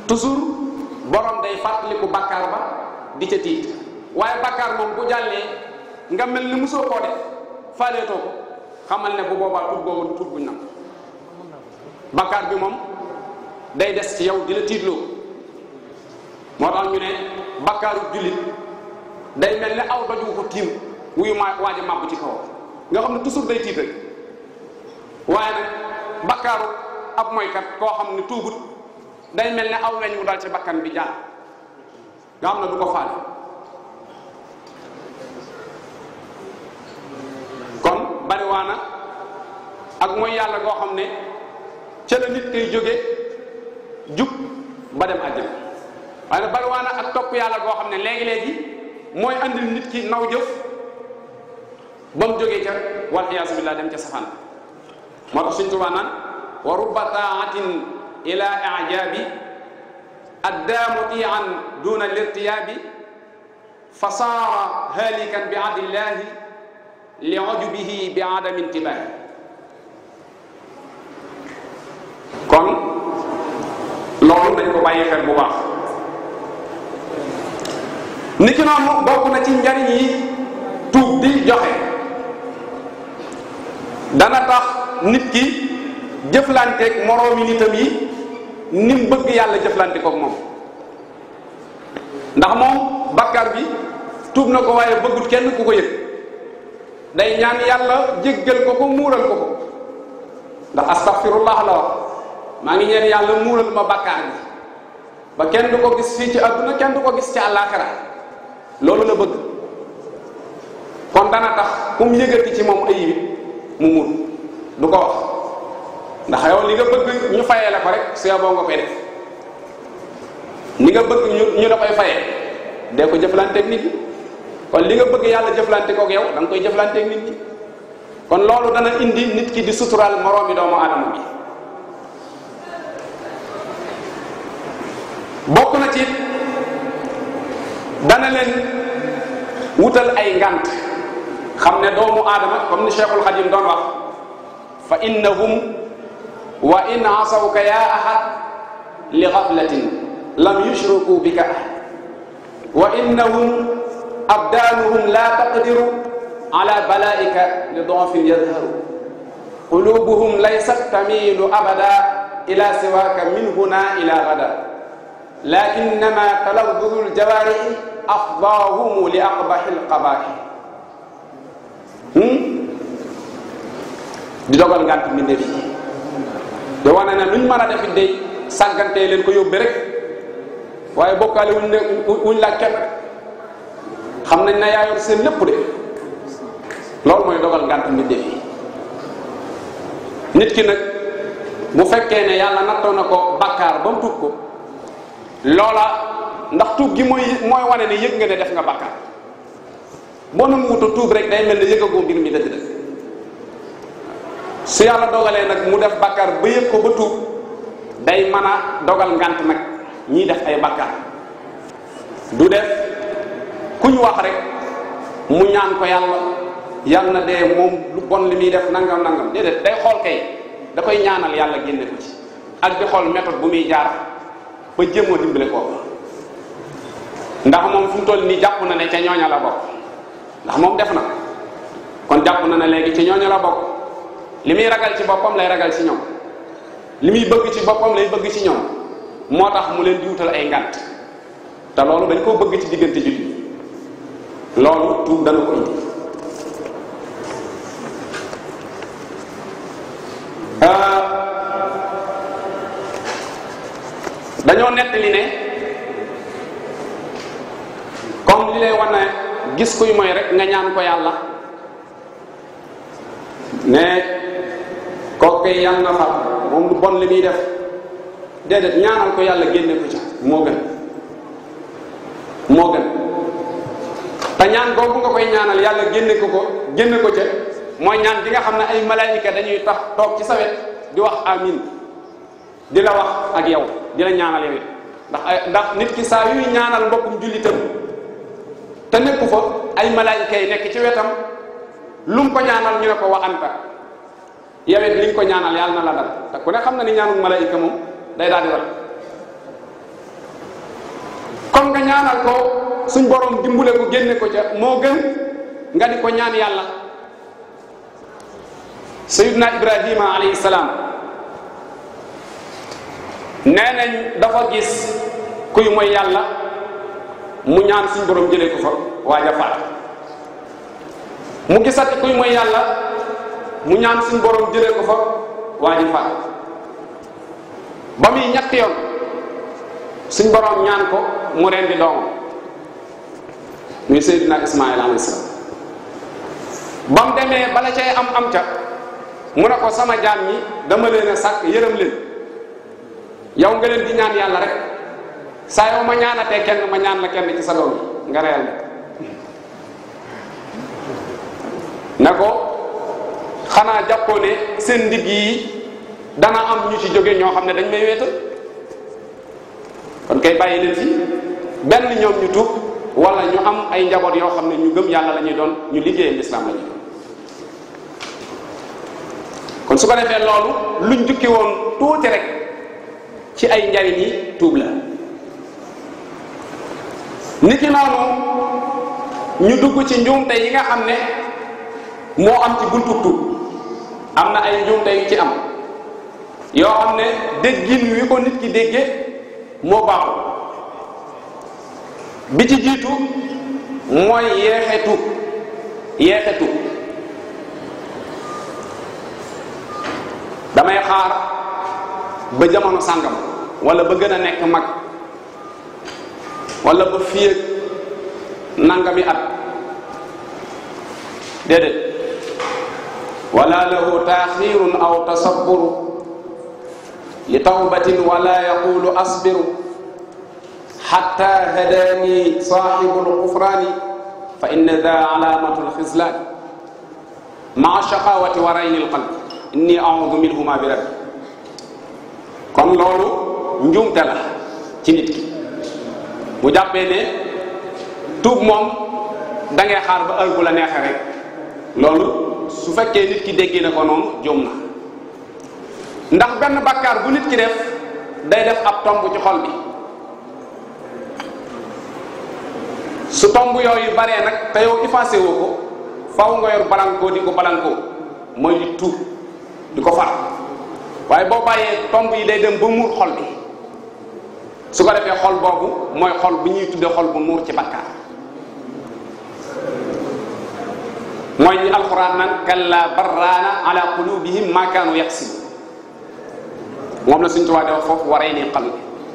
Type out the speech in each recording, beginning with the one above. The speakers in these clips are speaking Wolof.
toujours borom day fàttaliku bakkaar ba di ca tiit waaye bakkaar moom bu jàllee nga mel ni mosoo koo def faaleetoo ko xamal ne bu boobaa tut boobu tut buñ nam bakkaar bi moom day des ci yow di la tiitloo moo tax ñu ne bakkaaru jullit day mel ne aw doj wu ko tiim wuyu ma waaj a màbb ci kaw nga xam ne toujours day tiit rek waaye nag bakkaaru ab moykat koo xam ne tuubut day mel ne aw weñ wu dal ci bakkan bi jaar nga xam ne du ko faale kon bariwaana ak mooy yàlla goo xam ne ca la nit koy jóge jub ba dem àjjana waaye nag bariwaana ak topp yàlla goo xam ne léegi-léegi mooy andil nit ki naw jëf ba mu jógee ca wal iyaasu billah dem ca safaan moo tax suñ tubaa naan wa rubba taatin ila ijabi addaa mutian duna lirtiyaabi fa saara halikan bi adillahi li ujubihi bi adami intibaahi kon loolu dañ ko bàyyi xel bu baax niki noonu bokk na ci njariñ yi tuub di joxe dana tax nit ki jëflanteeg moroomi nitam yi ni mu bëgg yàlla jëflante koog moom ndax moom bakkar bi tuub na ko waaye bëggut kenn ku ko yëg day ñaan yàlla jéggal ko ko muural ko ko ndax astaghfirullah la wax maa ngi ñeen yàlla muural ma bakkar bi ba kenn du ko gis fii ci àdduna kenn du ko gis ci àllaaxira loolu la bëgg kon dana tax ku mu yëgati ci moom ayib mu mun du ko wax ndax yow li nga bëgg ñu fayee la ko rek su boo nga koy def ni nga bëgg ñu ñu la koy fayee dee ko jëflanteeg nit ñi kon li nga bëgg yàlla jëflante kook yow da nga koy jëflanteeg nit ñi kon loolu dana indi nit ki di suturaal moroomi doomu aadama bi bokk na ci dana leen wutal ay ngant xam ne doomu aadama comme ni Cheikhul Xadim doon wax fa innahum wa in asawka ya ahad li gaflatin lam yushriku bika ahad wa innahum abdanuhum la taqdiru ala balaika li dofin yadharu qulubuhum laysat tamilu abada ila siwaka min huna ila gada lakinnama talawdudu ljawarihi afdahumu li aqbahi lqabahi di dogal ngànt mbindeef yi te wane ne luñ mën a defit day sàggantee leen ko yóbbe rek waaye bokkaale wuñ ne wuñ laaj kenn xam nañ ne yaa yor seen lépp de loolu mooy dogal ngànt mbindeef yi nit ki nag bu fekkee ne yàlla nattoo na ko bàkkaar ba mu tuub ko loola ndax tuub gi mooy mooy wane ne yëg nga ne def nga bàkkaar boo na mu wuta tuub rek day mel ne yëgagoo mbir mi dëgg-dëgg su yàlla dogalee nag mu def bàkkaar ba yëg ko ba tuub day mën a dogal ngant nag ñiy def ay bàkkaar du def ku ñu wax rek mu ñaan ko yàlla yàlla na dee moom lu bon li muy def nangam nangam déedéet day xool kay da koy ñaanal yàlla génne ko ci ak di xool méthode bu muy jaar ba jéemoo dimbale kooku ndax moom fu mu toll nii jàpp na ne ca ñooña la bokk ndax moom def na kon jàpp na ne léegi ci ñooña la bokk li muy ragal ci boppam lay ragal ci ñoom li muy bëgg ci boppam lay bëgg ci ñoom moo tax mu leen di wutal ay ngànt te loolu dañ koo bëgg ci diggante jullit loolu tuub dana ko indi dañoo nettali ne comme li lay wan ne gis kuy mooy rek nga ñaan ko yàlla ne kooku kay yàlla na fa moom lu bon li muy def déedéet ñaanal ko yàlla génne ko ca moo gën moo gën te ñaan boobu nga koy ñaanal yàlla génne ko ko génne ko ca mooy ñaan bi nga xam ne ay malaayika dañuy tax toog ci sa wet di wax amin di la wax ak yow di la ñaanal yow it ndax ay ndax nit ki saa yuy ñaanal mbokkum jullitam te nekku fa ay malaayika yi nekk ci wetam lu mu ko ñaanal ñu ne ko wa anta yow it li nga ko ñaanal yàlla na la dal te ku ne xam na ni ñaanul malaayika moom day daal di dal kon nga ñaanal ko suñ borom dimbule ko génne ko ca moo gën nga di ko ñaan yàlla sayidna ibrahima alayhi salaam nee nañ dafa gis kuy mooy yàlla mu ñaan suñ borom jëlee ko fa waaja faat mu gisati kuy mooy yàlla mu ñaan suñ borom jëlee ko fa waaji faat ba muy ñett yoon suñ borom ñaan ko mu rendi doomam muy Seydina Ismaïl alayhi salaam ba mu demee bala cay am am ca mu ne ko sama jaam ñi dama leen a sàkk yërëm leen yow nga leen di ñaan yàlla rek saa yow ma ñaanatee kenn ma ñaan la kenn ci sa doom yi nga reyal ne ko xanaa jàppoo ne seen ndigg yi dana am ñu ci jóge ñoo xam ne dañ may wéetal kon kay bàyyi leen fi benn ñoom ñu tuub wala ñu am ay njaboot yoo xam ne ñu gëm yàlla la ñuy doon ñu liggéeyal lislaam la ñuy doon kon su ko defee loolu luñ jukki woon tuuti rek ci ay njariñ yi tuub la niki noonu ñu dugg ci njuumte yi nga xam ne moo am ci buntu tuub am na ay njuumte yu ci am yoo xam ne déggin wi ko nit ki dégge moo baaxul bi ci jiitu mooy yeexe tuub yeexe tuub damay xaar ba jamono sàngam wala ba gën a nekk mag wala ba fii ak nangami at déedéet wala lahu taaxirun aw tasabburu li tawbatin wala yaqulu asbiru xatta hadaani saaxibu lgufraani fa inna da alaamatu lxislaani maa shaqawati wa rayni lqalb inni audu minhuma bi rabbi kon loolu njuumte la ci nit ki bu jàppee ne tuub moom da ngay xaar ba heure bu la neexee rek loolu su fekkee nit ki déggee na ko noonu juum na ndax benn bàkkaar bu nit ki def day def ab tomb ci xol bi su tomb yooyu baree nag te yow effacé woo ko faw nga yor balankoo di ko balankoo mooy di tuub di ko far waaye boo bàyyee tomb yi day dem ba muur xol bi su ko defee xol boobu mooy xol bu ñuy tuddee xol bu nuur ci bakkaar mooy ñi alxuraan naan kalla barraana ala qulubihim ma kaanu yaksibu moom la suñ tuwaa de wax foofu waree ni xal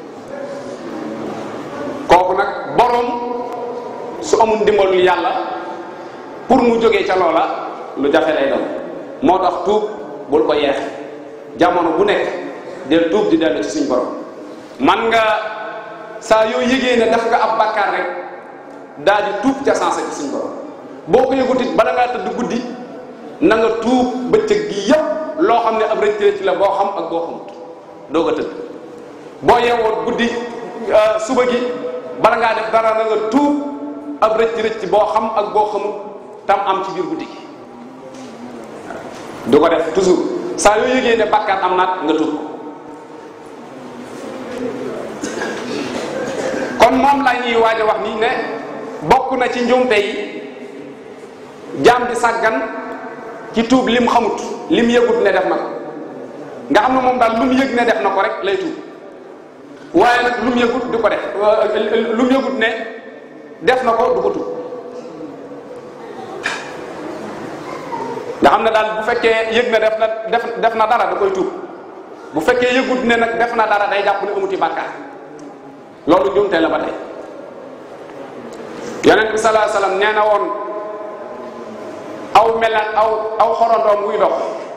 kooku nag boroom su amul ndimbalul yàlla pour mu jógee ca loola lu jafe lay doon moo tax tuub bul ko yeex jamono bu nekk del tuub di dellu ci suñ borom man nga saa yoo yëgee ne daf nga ab bàkkaar rek daal di tuub ca sensé ci suñ borom boo ko yëgut it bala ngaa tëdd guddi na nga tuub bëccëg gi yépp loo xam ne ab rëcc rëcc la boo xam ak boo xamut doo ko tëdd boo yeewoon guddi suba gi bala ngaa def dara na nga tuub ab rëcc rëcc boo xam ak boo xamut tam am ci biir guddi gi du ko def toujours saa yoo yëgee ne bàkkaar am naat nga tuub ko kon moom la ñuy waaj a wax nii ne bokk na ci njuumte yi jaam di sàggan ci tuub lim xamut lim yëgut ne def na ko nga xam ne moom daal lu mu yëg ne def na ko rek lay tuub waaye nag lu mu yëgut di ko def lu mu yëgut ne def na ko du ko tuub nga xam ne daal bu fekkee yëg ne def na def def na dara da koy tuub bu fekkee yëgut ne nag def na dara day jàpp ne amuti bàkkaar loolu njuumte la ba tey yonent bi salaa salaam nee na woon aw melan aw aw xorondoom wuy dox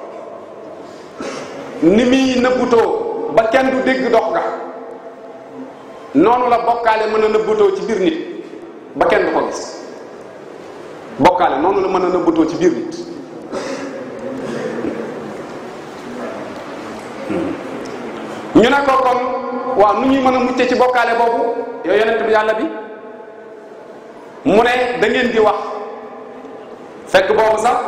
ni muy nëbbutoo ba kenn du dégg dox ga noonu la bokkaale mën a nëbbutoo ci biir nit ba kenn du ko gis bokkaale noonu la mën a nëbbutoo ci biir nit ñu ne ko kon waaw nu ñuy mën a mucce ci bokkaale boobu yow yonent bi yàlla bi mu ne da ngeen di wax fekk boobu sax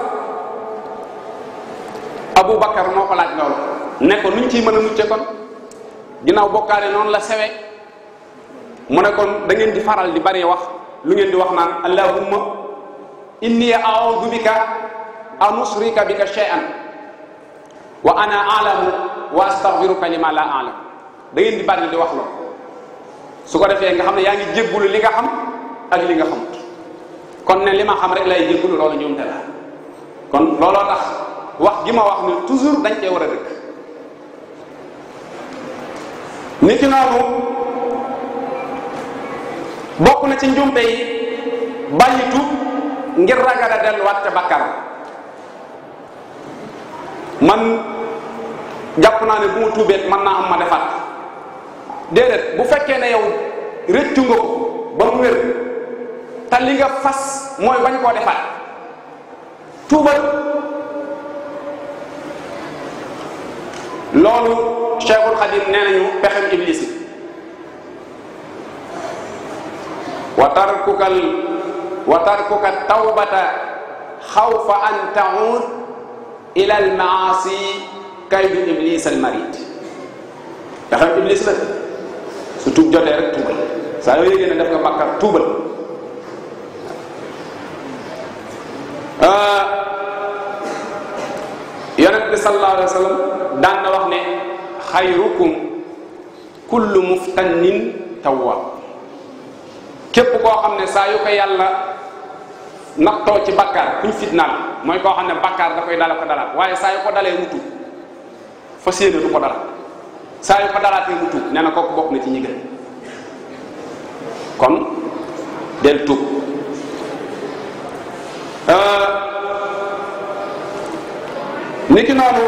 Abu Bakar moo ko laaj loolu ne ko nuñ ciy mën a mucce kon ginnaaw bokkaale noonu la sewe mu ne kon da ngeen di faral di bari wax lu ngeen di wax naan allahumma inni a'udhu bika an ushrika bika shay'an wa ana a'lamu wa astaghfiruka lima la a'lam da ngeen di bari di wax loolu su ko defee nga xam ne yaa ngi jéggulu li nga xam ak li nga xamut kon ne li ma xam rek lay jéggulu loolu ñoomte la kon looloo tax wax gi ma wax ni toujours dañ cee war a dëkk niki noonu bokk na ci njuumte yi bàyyi tuub ngir ragal a delluwaat ca bakkar man jàpp naa ne bu ma tuubeet mën naa am ma defaat déedéet bu fekkee ne yow rëccu nga ko ba mu wér te li nga fas mooy bañ koo defaat tuubal loolu Cheikhul Xadim nee nañu pexem iblis yi wa tarkukal wa tarkuka tawbata xawfa an taud ila al maasi kaydu iblis al marid pexem iblis la su tuub jotee rek tuubal saa yoo yégée ne def nga bàkkar tuubal yonent bi sallallahu alayhi wa sallam daan na wax ne xayrukum kullu muftannin tawwab képp koo xam ne saa yu ko yàlla nattoo ci bakkaar kuñ fitnaal mooy koo xam ne bakkaar da koy dala ko dalaat waaye saa yu ko dalee mu tuub fas yéene du ko dalaat saa yu ko dalaatee mu tuub nee na kooku bokk na ci ñi gën kon del tuub niki noonu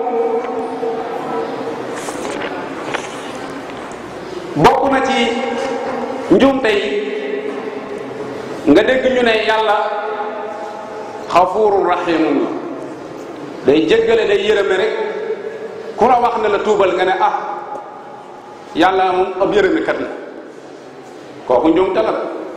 bokk na ci njuumte yi nga dégg ñu ne yàlla xafuurun raxiimun la day jéggale day yërëme rek ku la wax ne la tuubal nga ne ah yàlla moom ab yërëmekat la kooku njuumte la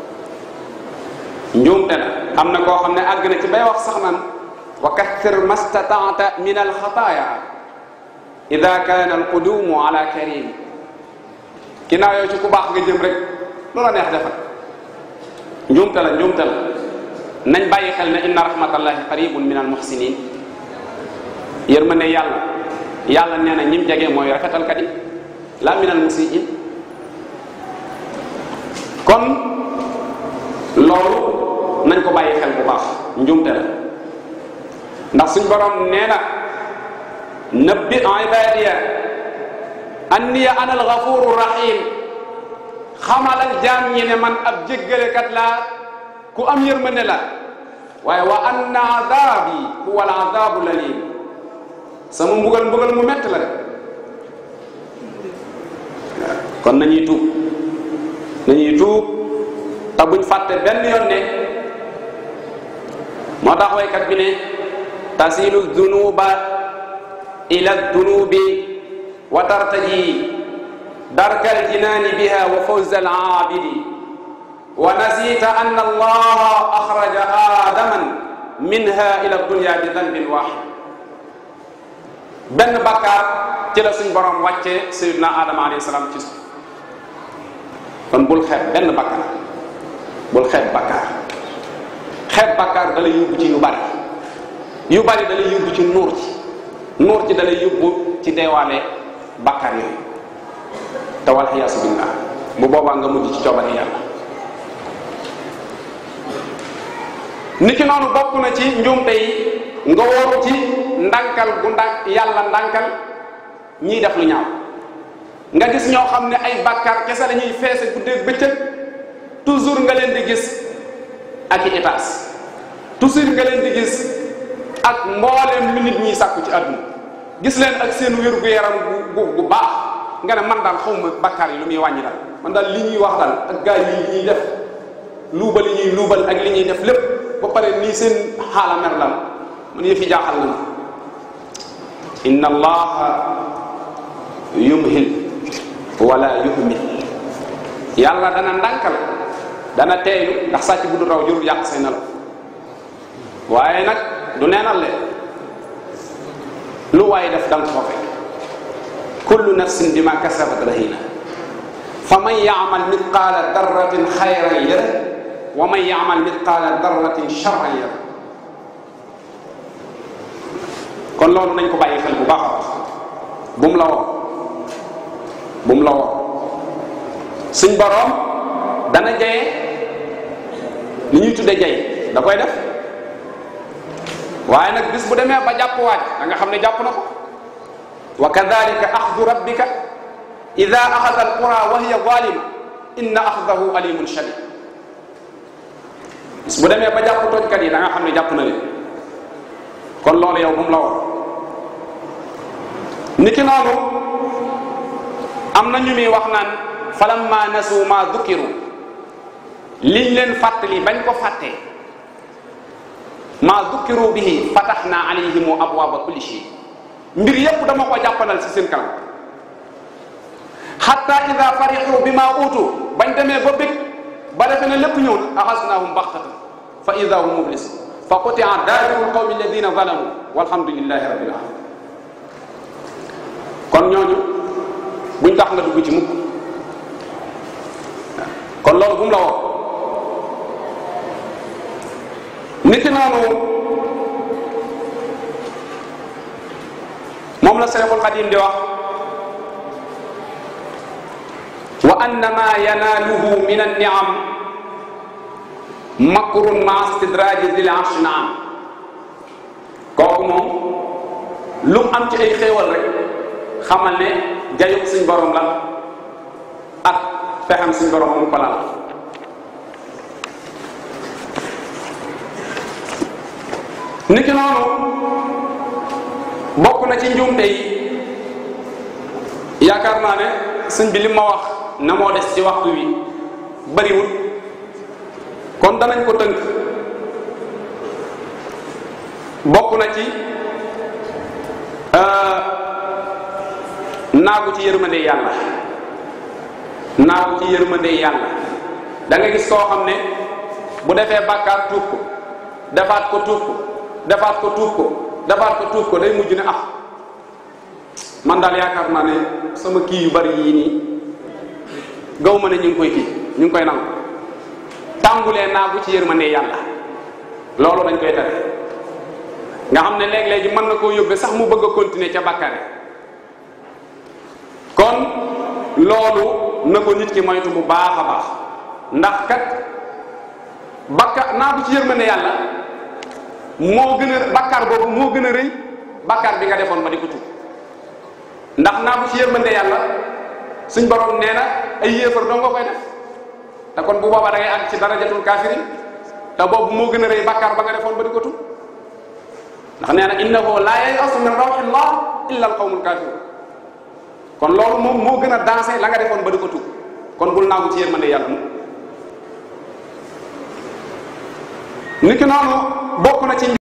njuumte la am na koo xam ne àgg na ci bay wax sax naan wa kathir mastataata min alxataaya ida kaana alqudumu ala karim ginnaaw yow ci ku baax nga jëm rek lu la neex defal njuumte la njuumte la nañ bàyyi xel ne inna rahmatallahi qaribun min almuhsinin yërmande yàlla yàlla nee na ñim jege mooy rafetalkat yi la min almusiin kon loolu nañ ko bàyyi xel bu baax njuumte la ndax suñ borom nee na nabbi ibadiya anniya ana alghafuru rahim xamalal jaam ñi ne man ab jéggalekat laa ku am yërmande la waaye wa anna azabi huwa al azabu lalim sama mbugal mbugal mu mett la rek kon nañuy tuub nañuy tuub te buñ fàtte benn yoon ne moo tax waykat bi ne tasilu dunuba ila dunubi wa tartaji darka aljinaani biha wa fawza alaabidi wa nasita anna allaha axraja aadaman minha ila dunya bi danbin waxid benn bakkaar ci la suñ borom wàcce sayidna adama alayhi salaam ci suuf kon bul xeeb benn bakkaar bul xeeb bakkaar xeeb bakkaar da lay yóbbu ci yu bari yu bari da lay yóbbu ci nuur ci nuur ci da lay yóbbu ci deewaale bakkaar yooyu te wal xiyaasu billah bu boobaa nga mujj ci coobare yàlla niki noonu bokk na ci njuumte yi nga wóoru ci ndànkal gu ndànk yàlla ndànkal ñiy def lu ñaaw nga gis ñoo xam ne ay bàkkaar kese la ñuy feese guddeeg bëccëg toujours nga leen di gis ak i étage toujours nga leen di gis ak mbooleem lu nit ñiy sàkku ci àdduna gis leen ak seen wér gu yaram gu gu baax nga ne man daal xaw ma bàkkaar yi lu muy wàññi daal man daal li ñuy wax daal ak gaay yi ñuy def luubal yi ñuy luubal ak li ñuy def lépp ba pare nii seen xaala mer lan man yëfi jaaxal na ma inna allaha yumhil wala yuhmil yàlla dana ndànkal dana teeylu ndax sàcc bu du raw jurul yàq say nelaw waaye nag du neenal leen lu waaye def danga ko fekk kullu nafsin bima kasabat rahina fa man yaamal mithqaala darratin xayran yara wa man yaamal mithqaala darratin charran yara kon loolu nañ ko bàyyi xel bu baax a baax bu mu la woo bu mu la woo suñ boroom dana jaye li ñuy tudde jay da koy def waaye nag bis bu demee ba jàpp waaj da nga xam ne jàpp na ko wa kadalika axdu rabbika ida axada alqura wa hiya zalima inna axdahu alimun shadid bis bu demee ba jàpp tooñkat yi da nga xam ne jàpp na leen kon loolu yow bu mu la war niki noonu am na ñu muy wax naan falamma nasu ma dukiru liñ leen fàttali bañ ko fàttee ma dukiru bihi fataxna alayhimu abwaaba kulli shay mbir yépp dama ko jàppanal ci seen kanam xatta ida farixu bi ma uutu bañ demee ba bég ba defe ne lépp ñëw na axasnaahum baxtatan fa ida hum mublisun fa qutia daabiru lqawmi alladina zalamu walhamdulilahi rabbil alamin kon ñooñu buñ tax nga dugg ci mukk kon loolu bu mu la woo niki noonu moom la Seexul Xadim di wax wa anna ma yanaaluhu min anniam makrun ma stidraji dil arsh naam kooku moom lu mu am ci ay xéewal rek xamal ne jayuk suñ borom la ak pexam suñ borom mu ko lal niki noonu bokk na ci njuumte yi yaakaar naa ne sëñ bi li ma wax na moo des ci waxtu wi bariwul kon danañ ko tënk bokk na ci naagu ci yërmande yàlla naagu ci yërmande yàlla da nga gis koo xam ne bu defee bàkkaar tuub ko defaat ko tuub ko defaat ko tuub ko defaat ko tuub ko day mujj ne ah man daal yaakaar naa ne sama kii yu bari yii nii gaw ma ne ñu ngi koy kii ñu ngi koy nangu tàmbulee naagu ci yërmande yàlla loolu dañ koy tere nga xam ne léeg-léegi mën na koo yóbbee sax mu bëgg a continuer ca bàkkaare kon loolu na ko nit ki moytu bu baax a baax ndax kat bakka naagu ci yërmande yàlla moo gën a bakkaar boobu moo gën a rëy bakkaar bi nga defoon ba di ko tuub ndax naagu ci yërmande yàlla suñ borom nee na ay yéefar doo nga koy def te kon bu boobaa da ngay àgg ci darajatul kaafirin te boobu moo gën a rëy bakkaar ba nga defoon ba di ko tuub ndax nee na innahu laa yayasu min rawxillah illa alqawmul kafirun kon loolu moom moo gën a dansé la nga defoon ba di ko tuub kon bul naagu ci yërmande yàlla mu niki noonu bokk na ci